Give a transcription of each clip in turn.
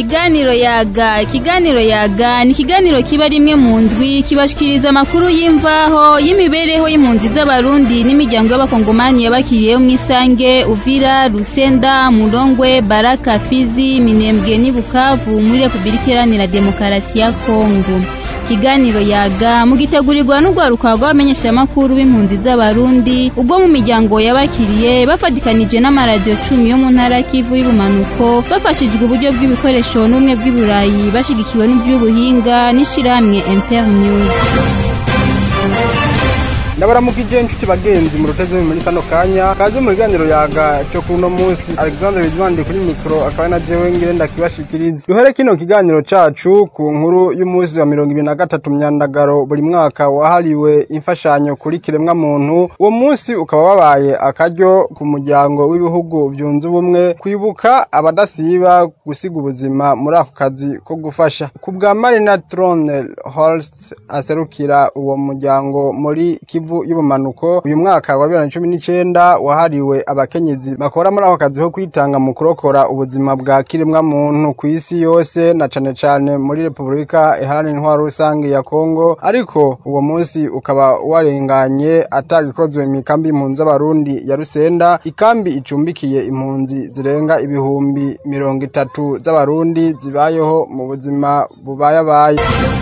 ikiganiro yaga ikiganiro yaga ni ikiganiro kiba rimwe mu ndwi kibashikiriza amakuru y'imvaho y'imibereho y'impunzi z'abarundi n'imiryango y'abakongomani yabakiriyeho mw'isange uvira rusenda murongwe baraka fizi minembwe n'i bukavu muri repubulika iharanira demokarasi ya kongo ikiganiro yaga mugitegurirwa n'urwaruka rw'abamenyeshamakuru b'impunzi z'abarundi ubwo mu miryango yabakiriye bafatikanije n'amaradiyo cumi yo mu ntara kivu y'ubumanuko bafashijwe uburyo bw'ibikoresho n'ubumwe bw'iburayi bashigikiwe n'iby'ubuhinga n'ishirahamwe internews ndabaramukije inshuti bagenzi mu ruteze muri kano kanya kaze mu biganiro yaga cyo kuno munsi Alexandre Bizwandi kuri mikro akaba na jewe ngirenda kibashikiriza duhere kino kiganiro cacu ku nkuru y'umunsi wa mirongo ibiri na gatatu myandagaro buri mwaka wahariwe imfashanyo kuri kiremwa muntu uwo munsi ukaba wabaye akaryo ku muryango w'ibihugu byunze ubumwe kwibuka abadasiba gusiga ubuzima muri ako kazi ko gufasha ku bwa Marina Tronel Holst aserukira uwo muryango muri Kivu y'ubumanuko uyu mwaka wa bibiri na cumi n'icenda wahariwe abakenyezi bakora muri ako kazi ko kwitanga mu kurokora ubuzima bwa kiremwa muntu ku isi yose na cane cane muri repubulika iharanira intwaro rusange ya kongo ariko uwo munsi ukaba warenganye atagikozwe mw'ikambi y'impunzi z'abarundi ya rusenda ikambi icumbikiye impunzi zirenga ibihumbi mirongo itatu z'abarundi zibayeho mu buzima bubayabaye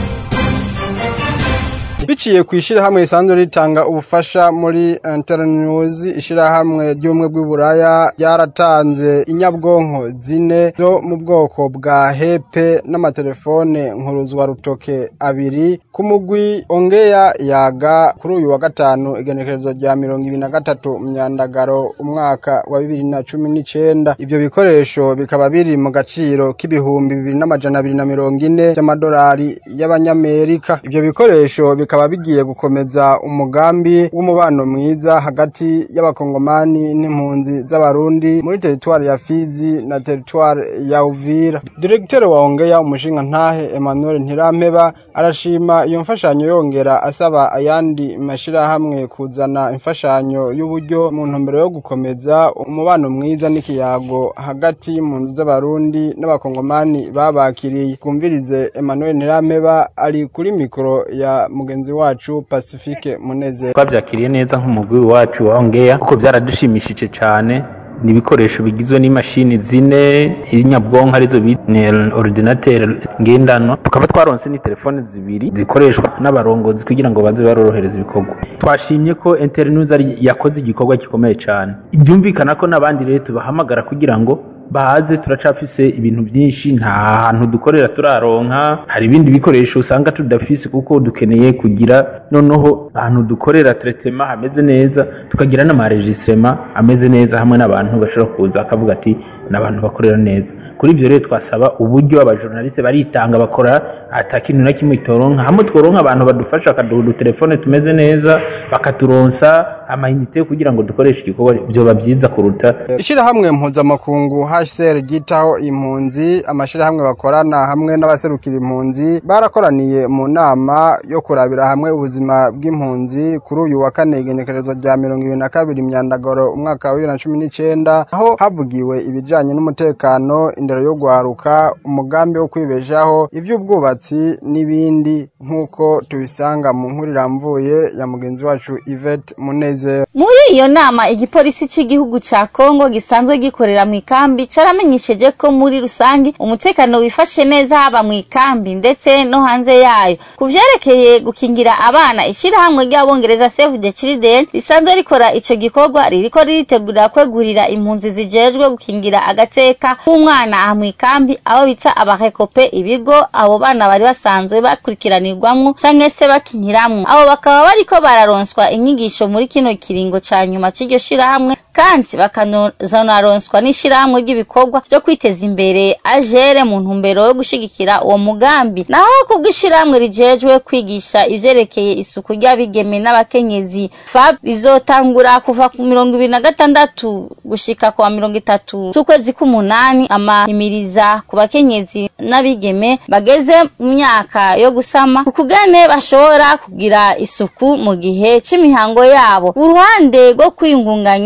biciye ku ishirahamwe risanzwe ritanga ubufasha muri internews ishirahamwe ry'ubumwe bw'iburaya ryaratanze inyabwonko zine zo mu bwoko bwa hepe n'amatelefone nkuruzwa rutoke abiri ku mugwi ongeya yaga kuri uyu wa gatanu igenekerezo rya mirongo ibiri na gatatu myandagaro umwaka wa bibiri na cumi n'icenda ivyo bikoresho bikaba biri mu gaciro k'ibihumbi bibiri n'amajana abiri na mirongo ine vy'amadolari y'abanyamerika ivyo bikoresho bikaba bigiye gukomeza umugambi w'umubano mwiza hagati y'abakongomani n'impunzi z'abarundi muri teritwari ya Fizi na teritwari ya Uvira Diregiteri wa Ongeya umushinga ntahe Emmanuel Ntirampeba arashima iyo mfashanyo yongera asaba ayandi mashirahamwe kuzana imfashanyo y'uburyo mu ntumbero yo gukomeza umubano mwiza n'ikiyago hagati y'impunzi z'abarundi n'abakongomani babakiriye kumvirize Emmanuel Ntirampeba ari kuri mikoro ya mugenzi wacu Pacifique Munezero twabyakiriye neza nk'umugwi wacu wa Ongeya kuko byaradushimishije cyane ni ibikoresho bigizwe n'imashini zine inyabwonko arizo bita ordinateur ngendanwa tukaba twaronse ni telefone zibiri zikoreshwa n'abarongozi kugira ngo baze barorohereza ibikorwa twashimye ko internews yakoze igikorwa gikomeye cyane byumvikana ko n'abandi rero tubahamagara kugira ngo baze turacafise ibintu byinshi nta hantu dukorera turaronka hari ibindi bikoresho usanga tudafise kuko dukeneye kugira noneho ahantu dukorera tretema hameze neza tukagira n'amaregistrema ameze neza hamwe n'abantu bashobora kuza akavuga ati n'abantu bakorera neza kuri ibyo rero twasaba uburyo abajournaliste baritanga bakora ata kintu na kimwe itoronka hamwe tworonka abantu badufasha bakaduha udutelefone tumeze neza bakaturonsa amayinite kugira ngo dukoreshe igikorwa byoba byiza kuruta ishirahamwe mpuzamakungu HCR ryitaho impunzi amashirahamwe bakorana hamwe n'abaserukira impunzi barakoraniye mu nama yo kurabira hamwe ubuzima bw'impunzi kuri uyu wa kane igenekerezo rya mirongo ibiri na kabiri myandagoro umwaka wa bibiri na cumi n'icenda aho havugiwe ibijanye n'umutekano indero yo gwaruka umugambi wo kwibeshaho ivy'ubwubatsi n'ibindi nk'uko tubisanga mu nkuru iramvuye ya mugenzi wacu Yvette Munezero muri iyo nama igipolisi cy'igihugu cya Kongo gisanzwe gikorera mu ikambi caramenyesheje ko muri rusangi umutekano wifashe neza haba mu ikambi ndetse no hanze yayo ku vyerekeye gukingira abana ishirahamwe ry'abongereza Save the Children risanzwe rikora ico gikorwa ririko riritegurira kwegurira impunzi zijejwe gukingira agateka k'umwana aha mu ikambi aho bita abarekope ibigo abo bana bari basanzwe bakurikiranirwamwo canke se bakiniramwo abo bakaba bariko bararonswa inyigisho muri kino kiringo ca nyuma c'iryo shirahamwe kandi bakanazonaronswa n'ishirahamwe ry'ibikorwa vyo kwiteza imbere ajere mu ntumbero yo gushigikira uwo mugambi naho kubw'ishirahamwe rijejwe kwigisha ivyerekeye isuku ry'abigeme n'abakenyezi fab rizotangura kuva ku mirongo ibiri na gatandatu gushika kwa mirongo itatu z'ukwezi k'umunani amahimiriza ku bakenyezi n'abigeme bageze mu myaka yo gusama ukugene bashobora kugira isuku mu gihe c'imihango yabo uruhande rwo kwiyungunganya ishirahamwe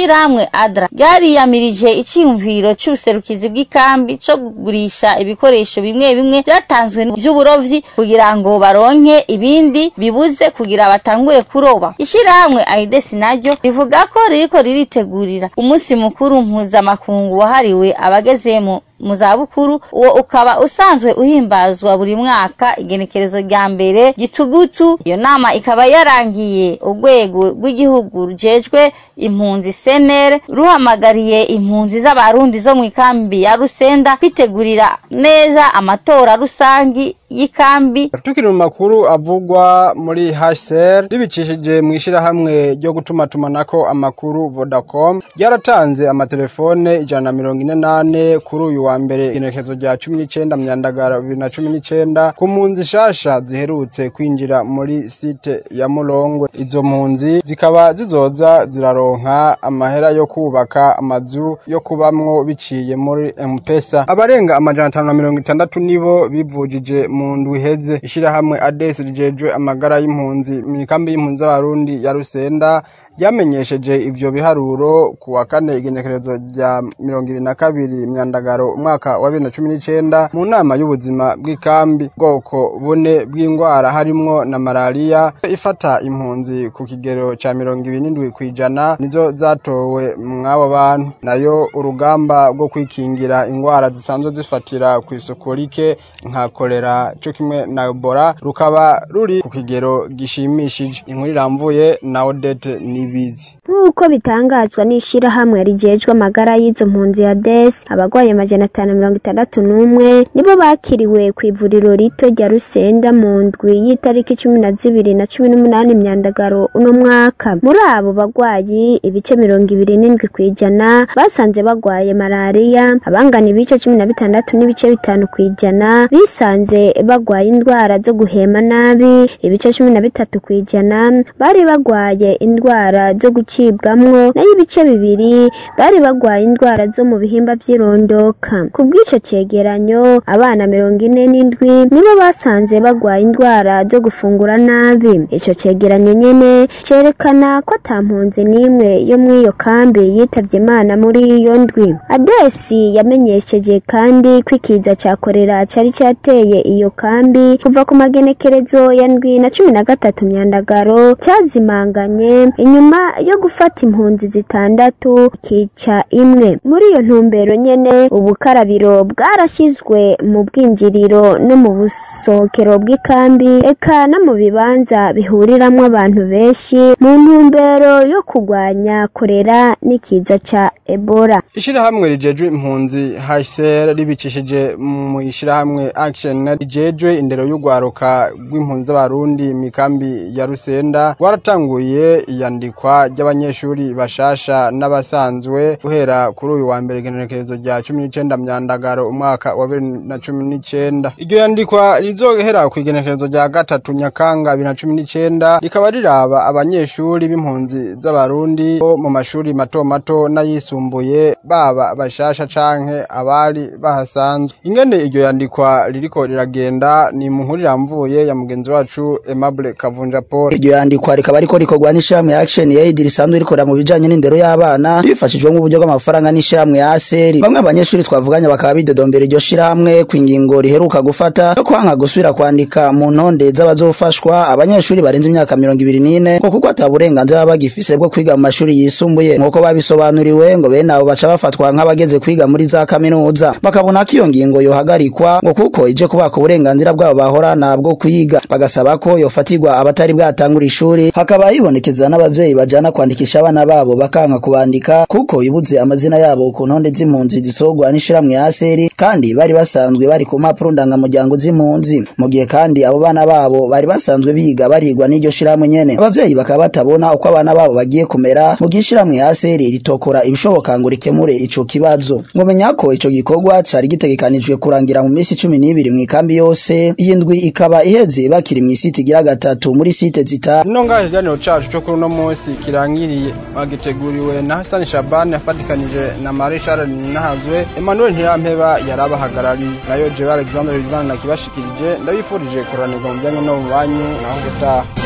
ishirahamwe adra ryariyamirije iciyumviro c'ubuserukizi bw'ikambi co kugurisha ibikoresho bimwe bimwe vyatanzwe vy'uburovyi kugira ngo baronke ibindi bibuze kugira batangure kuroba ishirahamwe aides naryo rivuga ko ririko riritegurira umunsi mukuru mpuzamakungu wahariwe abageze mu mu zabukuru uwo ukaba usanzwe uhimbazwa buri mwaka igenekerezo rya mbere gitugutu iyo nama ikaba yarangiye urwego rw'igihugu rujejwe impunzi senere ruhamagariye impunzi z'abarundi zo mu ikambi ya rusenda kwitegurira neza amatora rusangi y'ikambi tukiri mu makuru avugwa muri HCR ribicishije mu ishirahamwe ryo gutumatumanako amakuru Vodacom ryaratanze amatelefone ijana na mirongo ine nane kuri uyu wa mbere igenekerezo rya cumi n'icenda myandagara bibiri na cumi n'icenda ku mpunzi shasha ziherutse kwinjira muri site ya Mulongwe izo mpunzi zikaba zizoza ziraronka amahera yo kubaka amazu yo kubamwo biciye muri M-Pesa abarenga amajana atanu na mirongo itandatu nibo bivujije mu ndwi iheze ishirahamwe ADES rijejwe amagara y'impunzi mw'ikambi y'impunzi z'abarundi ya Rusenda ryamenyesheje ivyo biharuro ku wa kane igenekerezo rya mirongo ibiri na kabiri myandagaro umwaka wa bibiri na cumi n'icenda mu nama y'ubuzima bw'ikambi bwoko bune bw'ingwara harimwo na malariya ifata impunzi ku kigero ca mirongo ibiri n'indwi kw'ijana nizo zatowe mw'abo bantu nayo urugamba rwo kwikingira ingwara zisanzwe zifatira kw'isuku rike nka kolera co kimwe na ebola rukaba ruri ku kigero gishimishije inkuru iramvuye na odete ni ibizi nk'uko bitangazwa n'ishirahamwe rijejwe amagara y'izo mpunzi ya des abagwaye amajana atanu mirongo itandatu n'umwe nibo bakiriwe ku ivuriro rito rya rusenda mu ndwi y'itariki cumi na zibiri na cumi n'umunani myandagaro uno mwaka muri abo bagwayi ibice mirongo ibiri n'indwi kw'ijana basanze bagwaye malariya abangana ibice cumi na bitandatu n'ibice bitanu kw'ijana bisanze bagwaye indwara zo guhema nabi ibice cumi na bitatu kw'ijana bari bagwaye indwara zo gucibwamwo nayo ibice bibiri bari bagwaye indwara zo mu bihimba vy'irondoka ku bw'ico cegeranyo abana mirongo ine n'indwi nibo basanze bagwaye indwara zo gufungura nabi ico cegeranyo nyene cerekana ko ata mpunzi n'imwe yo mw'iyo kambi yitavye imana muri iyo ndwi adesi yamenyesheje kandi ko ikiza ca korera cari cateye iyo kambi kuva ku magenekerezo ya ndwi na cumi na gatatu myandagaro cyazimanganye inyuma yo gufata impunzi zitandatu kica imwe muri iyo ntumbero nyene ubukarabiro bwarashyizwe mu bwinjiriro no mu busohokero bw'ikambi eka no mu bibanza bihuriramwo abantu benshi mu ntumbero yo kurwanya korera n'ikiza ca ebola ishirahamwe rijejwe impunzi HCR ribicishije mu ishirahamwe Action rijejwe indero y'ugwaruka rw'impunzi z'abarundi mikambi ya Rusenda rwaratanguye iyandikwa ry'abanyeshuri bashasha n'abasanzwe guhera kuri uyu wa mbere igenekerezo rya cumi n'icenda myandagaro umwaka wa bibiri na cumi n'icenda iryo yandikwa rizohera ku igenekerezo rya gatatu nyakanga bibiri na cumi n'icenda rikaba riraba abanyeshuri b'impunzi z'abarundi bo mu mashuri mato mato n'ayisumbuye baba bashasha canke abari bahasanzwe ingene iryo yandikwa ririko riragenda ni mu nkuru iramvuye ya mugenzi wacu Aimable Kavunja Paul iryo yandikwa rikaba ariko rikorwa n'ishirahamwe Action Aid risanzwe rikorera mu bijanye n'indero y'abana rifashijwe mu buryo bw'amafaranga n'ishirahamwe ya ASER bamwe abanyeshuri twavuganye bakaba bidodombera iryo shirahamwe kwingingo riheruka gufata yo kwanka gusubira kwandika mu ntonde z'abazofashwa abanyeshuri barenze imyaka mirongo ibiri n'ine ngo kuko ata burenganzira baba bagifise bwo kwiga mu mashuri yisumbuye nk'uko babisobanuriwe ngo bene abo baca bafatwa nk'abageze kwiga muri za kaminuza bakabona ko iyo ngingo yohagarikwa ngo kuko ije kubaka uburenganzira bwabo bahorana bwo kwiga bagasaba ko yofatirwa abatari bwatangura ishuri hakaba hibonekeza n'abavyeyi bajana kwandikisha abana babo bakanka kubandika kuko ibuze amazina yabo ku ntonde z'impunzi zisorwa n'ishiramwe ya ASER kandi bari basanzwe bari ku mpapuro ndangamuryango z'impunzi mu gihe kandi abo bana babo bari basanzwe biga barigwa n'iryo shiramwe nyene abavyeyi bakaba batabona uko abana babo bagiye kumera mu gihe ishiramwe ya ASER ritokora ibishoboka ngo rikemure ico kibazo ngomenya ko ico gikorwa cari gitegekanijwe kurangira mu minsi cumi n'ibiri mw'ikambi yose iyi ndwi ikaba iheze bakiri mw'isiti igira gatatu muri site zita Nino ngaho ikiganiro cacu co kuri uno munsi kirangiriye bagiteguriwe na Hassan Shaban yafatikanije na Marie Charles Nahazwe Emmanuel Ntirampeba yarabahagarariye nayo Jewe Alexander Rizana nakibashikirije ndabifurije kuranirwa mu bijanye no mu banyu naho gutaha